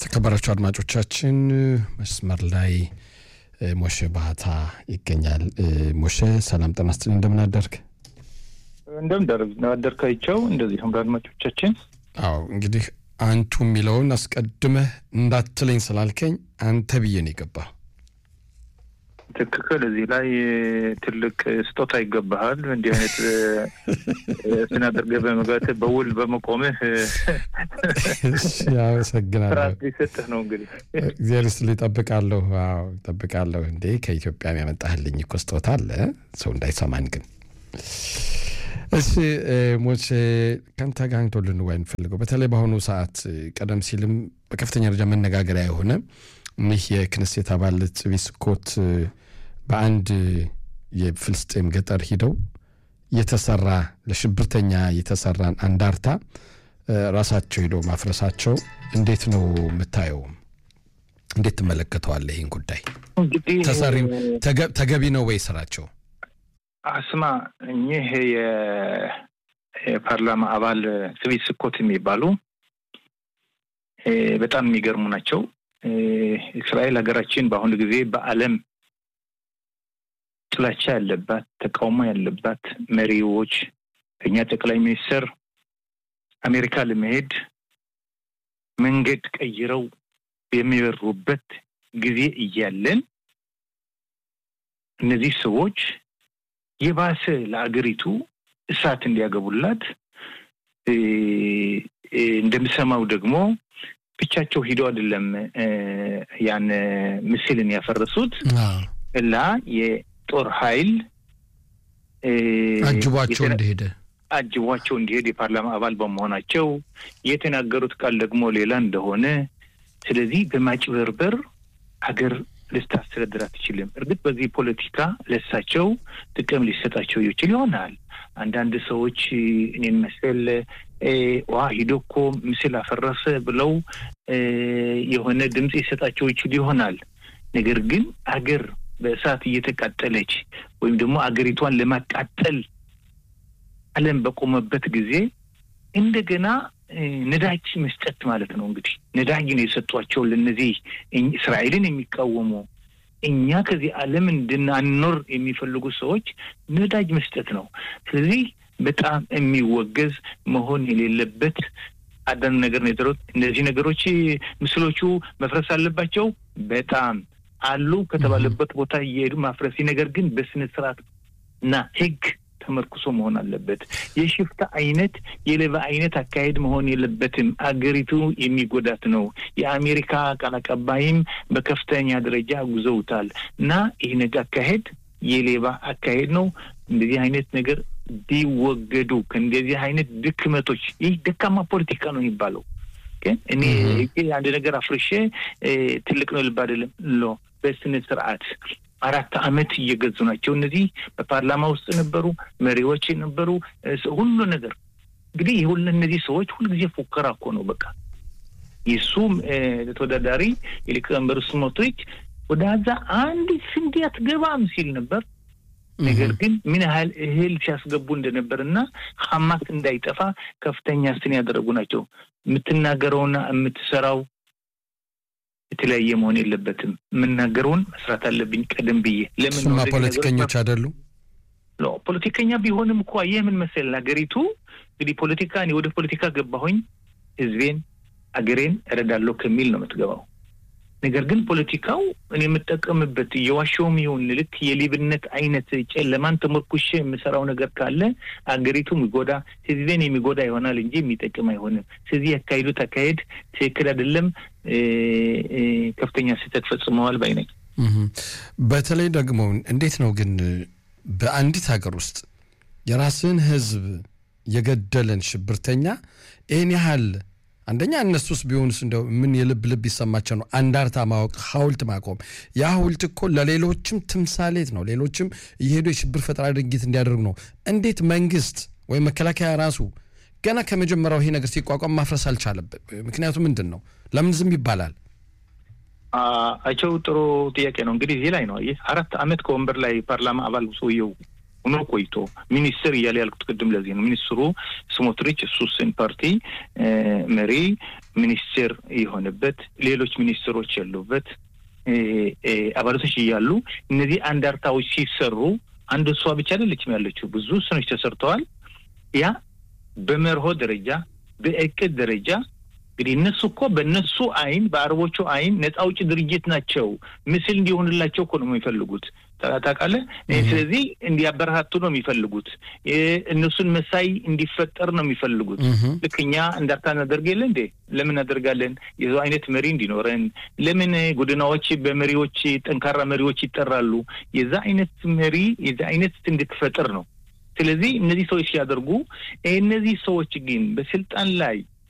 የተከበራችሁ አድማጮቻችን መስመር ላይ ሞሼ ባህታ ይገኛል። ሞሼ ሰላም ጤና ይስጥልኝ፣ እንደምን አደርግ? እንደምን አደርካቸው። እንደዚሁም ለአድማጮቻችን አዎ እንግዲህ አንቱ የሚለውን አስቀድመህ እንዳትለኝ ስላልከኝ አንተ ብዬ ነው የገባህ። ትክክል። እዚህ ላይ ትልቅ ስጦታ ይገባሃል። እንዲህ አይነት ስናደርገህ በመግባት በውል በመቆምህ አመሰግናለሁ። ስርዓት ሊሰጥህ ነው። እንግዲህ እግዚአብሔር ይስጥልኝ። እጠብቃለሁ። አዎ እጠብቃለሁ። እንዴ ከኢትዮጵያ ያመጣህልኝ እኮ ስጦታ አለ፣ ሰው እንዳይሰማን ግን እሺ ሞቼ ከአንተ ጋር አንቶ ልንወያይ እንፈልገው በተለይ በአሁኑ ሰዓት ቀደም ሲልም በከፍተኛ ደረጃ መነጋገሪያ የሆነ ይህ የክነሴት አባል ጽቢ ስኮት በአንድ የፍልስጤም ገጠር ሂደው የተሰራ ለሽብርተኛ የተሰራን አንዳርታ ራሳቸው ሂደው ማፍረሳቸው እንዴት ነው የምታየው? እንዴት ትመለከተዋለህ? ይህን ጉዳይ እንግዲህ ተሰሪም ተገቢ ነው ወይ ስራቸው? አስማ እኚህ የፓርላማ አባል ጽቢ ስኮት የሚባሉ በጣም የሚገርሙ ናቸው። እስራኤል ሀገራችን በአሁኑ ጊዜ በዓለም ጥላቻ ያለባት ተቃውሞ ያለባት መሪዎች ከኛ ጠቅላይ ሚኒስትር አሜሪካ ለመሄድ መንገድ ቀይረው የሚበሩበት ጊዜ እያለን እነዚህ ሰዎች የባሰ ለአገሪቱ እሳት እንዲያገቡላት እንደምሰማው ደግሞ ብቻቸው ሂደው አይደለም ያን ምስልን ያፈረሱት እና የጦር ኃይል አጅቧቸው እንደሄደ አጅቧቸው እንዲሄድ የፓርላማ አባል በመሆናቸው የተናገሩት ቃል ደግሞ ሌላ እንደሆነ ስለዚህ በማጭበርበር ሀገር ልታስተዳድር አትችልም። እርግጥ በዚህ ፖለቲካ ለሳቸው ጥቅም ሊሰጣቸው ይችል ይሆናል። አንዳንድ ሰዎች እኔን መሰል ዋ ሂዶ እኮ ምስል አፈረሰ ብለው የሆነ ድምፅ ይሰጣቸው ይችል ይሆናል። ነገር ግን አገር በእሳት እየተቃጠለች ወይም ደግሞ አገሪቷን ለማቃጠል ዓለም በቆመበት ጊዜ እንደገና ነዳጅ መስጠት ማለት ነው። እንግዲህ ነዳጅ ነው የሰጧቸው ለእነዚህ እስራኤልን የሚቃወሙ እኛ ከዚህ ዓለም እንድናኖር የሚፈልጉ ሰዎች ነዳጅ መስጠት ነው። ስለዚህ በጣም የሚወገዝ መሆን የሌለበት አንዳንድ ነገር ነው የተሩት። እነዚህ ነገሮች ምስሎቹ መፍረስ አለባቸው። በጣም አሉ ከተባለበት ቦታ እየሄዱ ማፍረሲ፣ ነገር ግን በስነ ስርዓት እና ሕግ ተመርኩሶ መሆን አለበት። የሽፍታ አይነት የሌባ አይነት አካሄድ መሆን የለበትም። አገሪቱ የሚጎዳት ነው። የአሜሪካ ቃል አቀባይም በከፍተኛ ደረጃ ጉዘውታል እና ይህ ነገር አካሄድ የሌባ አካሄድ ነው። እንደዚህ አይነት ነገር ቢወገዱ ከእንደዚህ አይነት ድክመቶች፣ ይህ ደካማ ፖለቲካ ነው የሚባለው። ግን እኔ አንድ ነገር አፍርሼ ትልቅ ነው ልብ አይደለም ሎ በስነ ስርዓት አራት ዓመት እየገዙ ናቸው። እነዚህ በፓርላማ ውስጥ ነበሩ፣ መሪዎች ነበሩ፣ ሁሉ ነገር እንግዲህ ሁሉ እነዚህ ሰዎች ሁልጊዜ ፉከራ እኮ ነው። በቃ የሱ ተወዳዳሪ የሊቀመንበሩ ስሞትሪች ወደ ዛ አንድ ስንዴ አትገባም ሲል ነበር። ነገር ግን ምን ያህል እህል ሲያስገቡ እንደነበር እና ሀማስ እንዳይጠፋ ከፍተኛ ስን ያደረጉ ናቸው። የምትናገረውና የምትሰራው የተለያየ መሆን የለበትም። የምናገረውን መስራት አለብኝ ቀደም ብዬ። ለምን እሱማ ፖለቲከኞች አይደሉም? ፖለቲከኛ ቢሆንም እኮ ይህ ምን መሰለህ፣ ሀገሪቱ እንግዲህ ፖለቲካ እኔ ወደ ፖለቲካ ገባሁኝ ህዝቤን አገሬን እረዳለሁ ከሚል ነው የምትገባው። ነገር ግን ፖለቲካው እኔ የምጠቀምበት የዋሻውም ይሁን ልክ የሌብነት አይነት ጨለማን ተመርኩሼ የምሰራው ነገር ካለ አገሪቱ የሚጎዳ ህዝቤን የሚጎዳ ይሆናል እንጂ የሚጠቅም አይሆንም። ስለዚህ ያካሄዱት አካሄድ ትክክል አይደለም፣ ከፍተኛ ስህተት ፈጽመዋል ባይ ነኝ። በተለይ ደግሞ እንዴት ነው ግን በአንዲት ሀገር ውስጥ የራስን ህዝብ የገደለን ሽብርተኛ ይህን ያህል አንደኛ እነሱስ ቢሆንስ እንደው ምን የልብ ልብ ይሰማቸው ነው? አንዳርታ ማወቅ፣ ሐውልት ማቆም። ያ ሐውልት እኮ ለሌሎችም ትምሳሌት ነው። ሌሎችም እየሄዱ የሽብር ፈጠራ ድርጊት እንዲያደርጉ ነው። እንዴት መንግስት ወይም መከላከያ ራሱ ገና ከመጀመሪያው ይሄ ነገር ሲቋቋም ማፍረስ አልቻለበት? ምክንያቱ ምንድን ነው? ለምን ዝም ይባላል? አቸው ጥሩ ጥያቄ ነው። እንግዲህ እዚህ ላይ ነው ይህ አራት አመት ከወንበር ላይ ፓርላማ አባል ሰውየው ሆኖ ቆይቶ ሚኒስትር እያለ ያልኩት ቅድም ለዚህ ነው። ሚኒስትሩ ስሞትሪች እሱስን ፓርቲ መሪ ሚኒስቴር የሆነበት ሌሎች ሚኒስትሮች ያሉበት አባላቶች እያሉ እነዚህ አንዳርታዎች ሲሰሩ አንድ እሷ ብቻ አይደለችም ያለችው፣ ብዙ ስኖች ተሰርተዋል። ያ በመርሆ ደረጃ በእቅድ ደረጃ እንግዲህ እነሱ እኮ በእነሱ አይን በአረቦቹ አይን ነጻ አውጪ ድርጅት ናቸው። ምስል እንዲሆንላቸው እኮ ነው የሚፈልጉት ታውቃለህ። ስለዚህ እንዲያበረታቱ ነው የሚፈልጉት። እነሱን መሳይ እንዲፈጠር ነው የሚፈልጉት። ልክ እኛ እንዳርታ እናደርግ የለ እንዴ? ለምን እናደርጋለን? የዛው አይነት መሪ እንዲኖረን ለምን ጎዳናዎች በመሪዎች ጠንካራ መሪዎች ይጠራሉ? የዛ አይነት መሪ የዛ አይነት እንድትፈጥር ነው። ስለዚህ እነዚህ ሰዎች ሲያደርጉ እነዚህ ሰዎች ግን በስልጣን ላይ